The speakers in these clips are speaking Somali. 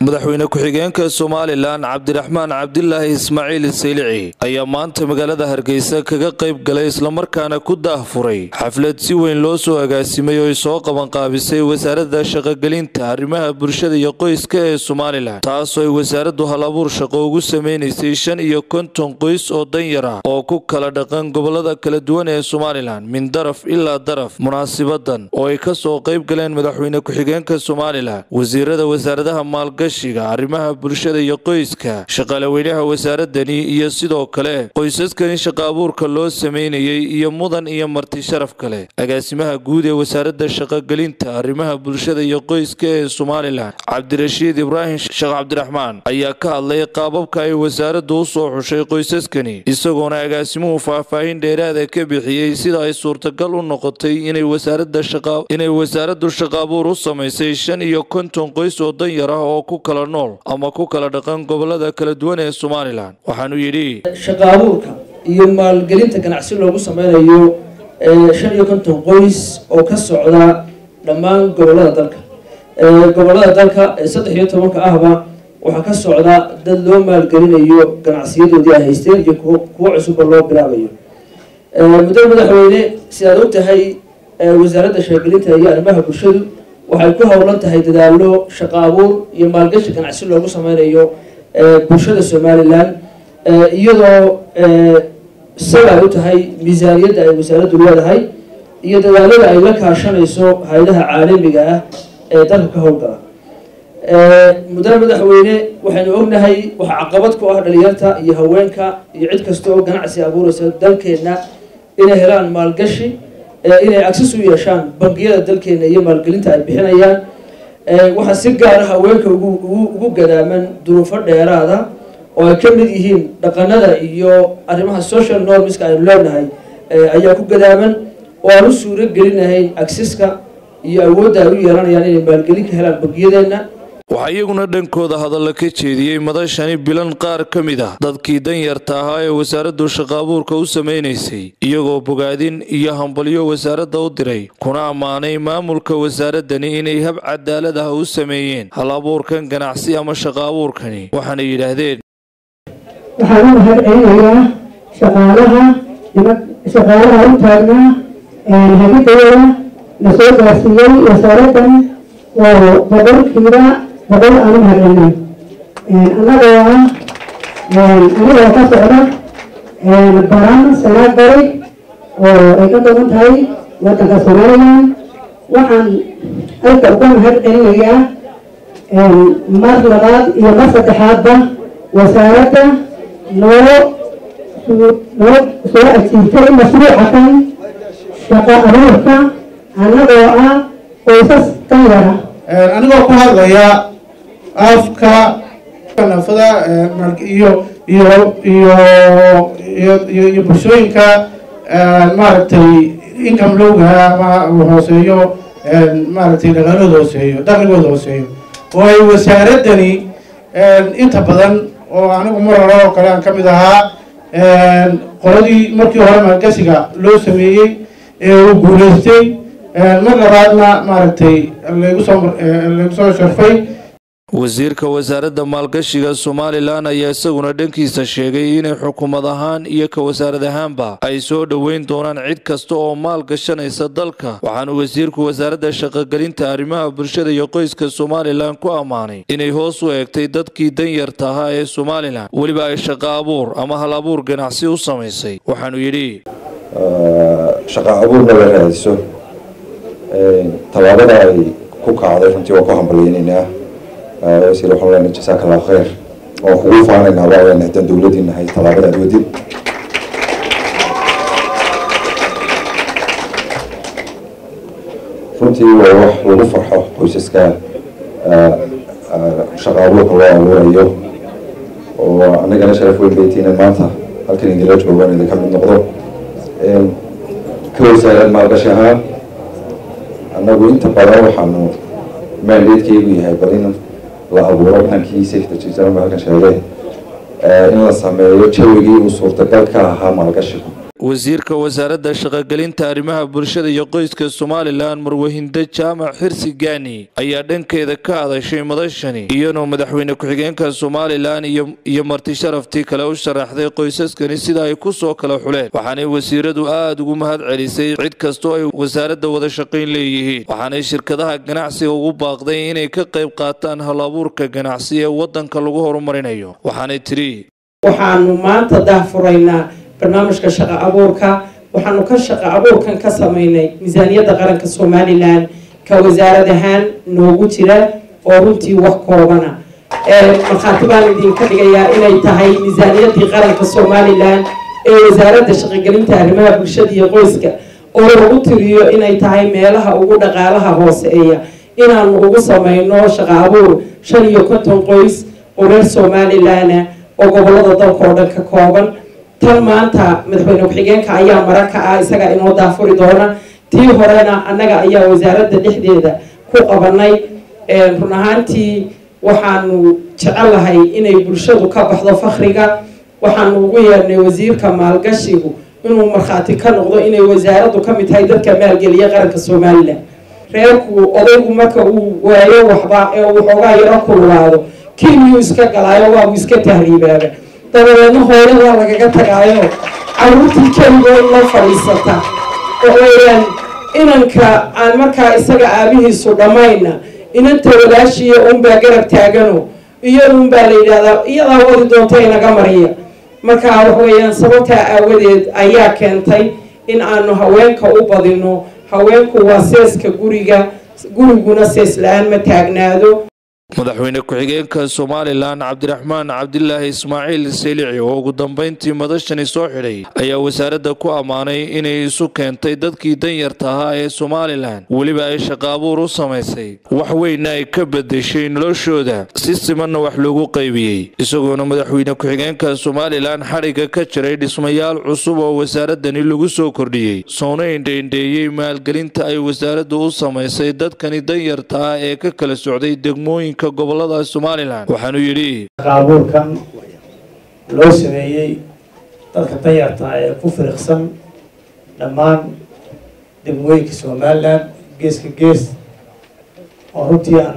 madaxweyne ku-xigeenka somalilan cabdiraxmaan cabdilaahi ismaaciil saylici ayaa maanta magaalada hargeysa kaga qayb galay islamarkaana ku daahfuray xaflad si weyn loo soo agaasimay oo ay soo qabanqaabisay wasaaradda shaqogelinta arrimaha bulshada iyo qoyska ee somalilan taasoo ay wasaaraddu hal abuur shaqo ugu sameynaysay shan iyo konton qoys oo danyar ah oo ku kala dhaqan gobolada kala duwan ee somalilan min daraf ilaa daraf munaasibadan oo ay kasoo qayb galeen madaxweyne ku-xigeenka somalilan wasiirada wasaaradaha maalgashiga arrimaha bulshada iyo qoyska shaqaalaweynaha wasaaradani iyo sidoo kale qoysaskani shaqa abuurka loo sameynayay iyo mudan iyo marti sharaf kale agaasimaha guud ee wasaaradda shaqogelinta arrimaha bulshada iyo qoyska ee somalilan cabdirashiid ibraahim sheekh cabdiraxmaan ayaa ka hadlay qaababka ay wasaaraddu u soo xushay qoysaskani isagoona agaasimuhu faahfaahin dheeraada ka bixiyey sida ay suurtagal u noqotay inay wasaaraddu shaqa abuur u samaysay shan iyo konton qoys oo danyar ah oo ku kala nool ama ku kala dhaqan gobolada kala duwan ee somalilan waxaanu yidhi shaqa abuurka iyo maalgelinta ganacsi loogu sameynayo shan iyo konton qoys oo ka socda dhammaan gobolada dalka gobolada dalka ee saddex iyo tobanka ahba waxaa ka socda dad loo maalgelinayo ganacsiyadoodii ay haysteen iyo kuwo cusubba loo bilaabayo muddo madaxweyne sidaad og tahay wasaaradda shaqagelinta iyo arrimaha bulshadu waxay ku howlan tahay dadaalo shaqa abuur iyo maalgashi ganacsi loogu sameynayo bulshada somalilan iyadoo sal ay u tahay miisaaniyadda ay wasaaraddu leedahay iyo dadaalada ay la kaashanayso hay-adaha caalamiga ah ee dalka ka howlgala muddana madaxweyne waxaynu ognahay waxa caqabad ku ah dhalinyarta iyo haweenka iyo cid kasta oo ganacsi abuuraysa dalkeenna inay helaan maalgashi inay access u yeeshaan bangiyada dalkeena iyo maalgelinta ay bixinayaan waxaa si gaara haweenka ugu gadaaman duruufo dheeraada oo ay ka mid yihiin dhaqanada iyo arrimaha social normska aynu leenahay ayaa ku gadaaman oo aan u suuro gelinahayn accesska iyo awoodda ay u yeelanayaan inay maalgelin ka helaan bangiyadeenna waxaa iyaguna dhankooda hadalla ka jeediyey madashani bilan qaar ka mid ah dadkii danyarta ahaa ee wasaaraddu shaqa abuurka u samaynaysay iyagoo bogaadin iyo hambalyo wasaaradda u diray kuna ammaanay maamulka wasaaradani inay hab cadaalad ah u sameeyeen hal abuurkan ganacsi ama shaqa abuurkani waxaana yidhaahdeen waxaan u mahad celinayaa shaqaalaha shaqaalaha u taagnaa hagidaya la soo gaarsiiyey wasaaraddan oo boqolkiiba boqol aan u mahadcelinay annagoo ah anigoo ka socda baran sanaad bari oo ay ka badan tahay waddanka somalilan waxaan halka uga mahad celinayaa mar labaad iyo mar saddexaadba wasaaradda noo noo soo ajiibtay mashruuca kan shaqa abuurka annagoo ah qoysas kan yara anigoo ku hadlaya afka nafada iyo iyo iyo iyo iyo bulshooyinka maaragtay income lowga ama hooseeyo maaragtay dhaqaalooda hooseeyo dakhligooda hooseeyo oo ay wasaaradani inta badan oo anigu mar hore oo kale aan ka mid ahaa qoladii markii hore maalgasiga loo sameeyey ee uu guulaystay mar labaadna maaragtay lagu soo lagu soo sharfay wasiirka wasaaradda maalgashiga somalilan ayaa isaguna dhankiisa sheegay inay xukuumad ahaan iyo ka wasaarad ahaanba ay soo dhoweyn doonaan cid kasta oo maal gashanaysa dalka waxaana wasiirku wasaaradda shaqogelinta arrimaha bulshada iyo qoyska somalilan ku ammaanay inay hoos u eegtay dadkii danyarta ahaa ee somalilan weliba ay shaqa abuur ama hal abuur ganacsi u samaysay waxaanu yidhi shaqa abuurna la raadiso tallaabada ay ku kacday runtii waa ku hambalyeynaynaa wasiir waxaan leenahay jasaaka allah khayr waan kugu faanaynaa waa leenahay haddaan dowladdii nahay tallaabada aad wadid runtii waa wax lagu farxo qoysaska shaqa abuurka loo abuurayo oo annagana sharaf weyn baytiinan maanta halkan idinla joogaan idinka mid noqdo ka wasaaran maalgashi ahaan annagu inta badan waxaanu maandeedkaygu yahay bal in la abuuro inankii secretary halkan sheegay in la sameeyo jawigii uu suurtagal ka ahaa maalgashigu wasiirka wasaaradda shaqogelinta arrimaha bulshada iyo qoyska somalilan marwahindo jaamac xirsi gaani ayaa dhankeeda ka hadashay madashani iyadoo madaxweyne ku-xigeenka somalilan iyo marti sharaftii kale u sharaxday qoysaskani sida ay ku soo kala xuleen waxaanay wasiiradu aada ugu mahad celisay cid kastoo ay wasaaradda wada shaqayn leeyihiin waxaanay shirkadaha ganacsiga ugu baaqday inay ka qayb qaataan hal abuurka ganacsi ee wadanka lagu horumarinayo waxaanay tiri waxaanu maanta daahfuraynaa barnaamijka shaqo abuurka waxaanu ka shaqo abuurkan ka sameynay miisaaniyadda qaranka somalilan ka wasaarad ahaan noogu jira oo runtii wax koobana markhaati baan idinka dhigayaa inay tahay miisaaniyaddii qaranka somalilan ee wasaaradda shaqogelinta arrimaha bulshada iyo qoyska oo lagu tiriyo inay tahay meelaha ugu dhaqaalaha hooseeya inaanu ugu sameyno shaqo abuur shan iyo konton qoys oo reer somalilan oo gobolada dalka oo dhan ka kooban tan maanta madaxweyne ku-xigeenka ayaa mara ka ah isaga inoo daafuri doona tii horena annaga ayaa wasaaradda dhexdeeda ku qabanay run ahaantii waxaanu jecelahay inay bulshadu ka baxdo fakriga waxaanu ugu yeernay wasiirka maalgashigu inuu markhaati ka noqdo inay wasaaraddu ka mid tahay dadka maalgeliya qaranka somalilan reerku odaygu marka uu waayo waxba ee uu xoogaa yaro kululaado kiimiyuu iska galaayo waabu iska tahriibaaba dabadeedna hooyo waa lagaga tagaayo caruurtii keligo in loo fadhiisata waxweeyaan inanka aan markaa isaga aabihiisu dhammayna inanta walaashiiya unbaa garab taagano iyadunbaa la yidhahdaa iyadaa wadi doonta inaga mariya marka waxweeyaan sababtaa aawadeed ayaa keentay in aanu haweenka u badino haweenku waa seeska guriga guriguna sees la-aan ma taagnaado madaxweyne ku-xigeenka somalilan cabdiraxmaan cabdilaahi ismaaciil selici oo ugu dambeyntii madashani soo xidhay ayaa wasaaradda ku ammaanay inay isu keentay dadkii danyarta ahaa ee somalilan weliba ay shaqo abuur u samaysay wax weynna ay ka bedeshay noloshooda si simanna wax loogu qaybiyey isagoona madaxweyne ku-xigeenka somalilan xadhigga ka jiray dhismayaal cusub oo wasaaradani lagu soo kordhiyey soona indheindheeyey maalgelinta ay wasaaraddu u samaysay dadkani danyarta ah ee ka kala socday degmooyinka gobolada somalilan waxaanuu yidhi shaqaabuurkan loo sameeyey dadka danyarta ee ku firiqsan dhammaan degmooyinka somalilan geeska gees oo runtii aan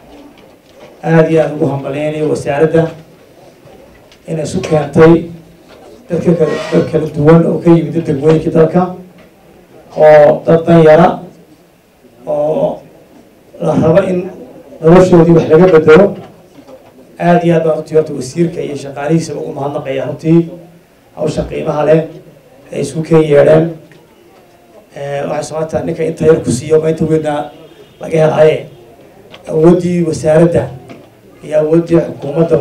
aada iyo aada ugu hambaleynayo wasaaradda inay isu keentay dadka kala dad kala duwan oo ka yimid degmooyinka dalka oo dad danyara oo la rabo in noloshoodii wax laga bedelo aada iyo aad baan runtii horta wasiirka iyo shaqaalihiisaba ugu mahadnaqaya runtii hawsha qiimaha leh ay isku keen yeedheen waxay socotaa ninka inta yar ku siiyo ma inta weynaa laga helaaye awooddii wasaaradda iyo awooddii xukuumadda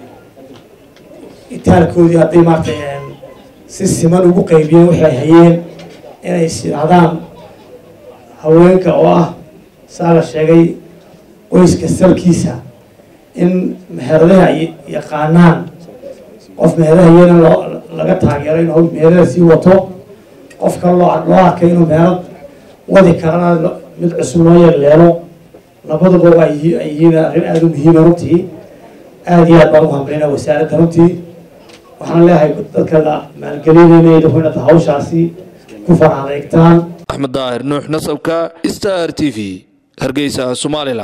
itaalkoodii hadday maaragtay si siman ugu qaybiyeen waxay ay hayeen inay sirahdaan haweenka oo ah saa la sheegay qoyska salkiisa in meheradaha ay yaqaanaan qof meheradaha iyana loo laga taageero inuu meherada sii wato qofka loo loo arkay inuu meherad wadi karana mid cusub loo yeeleelo labaduba waa ay yihiin arrin aada u muhiima runtii aada iyo aad baan ugu hambalina wasaaradda runtii waxaan leeyahay dadka la maalgelinayna inaad hawshaasi ku farax adeegtaan axmed daahir nuux nasabka star t v hargeysa somalilan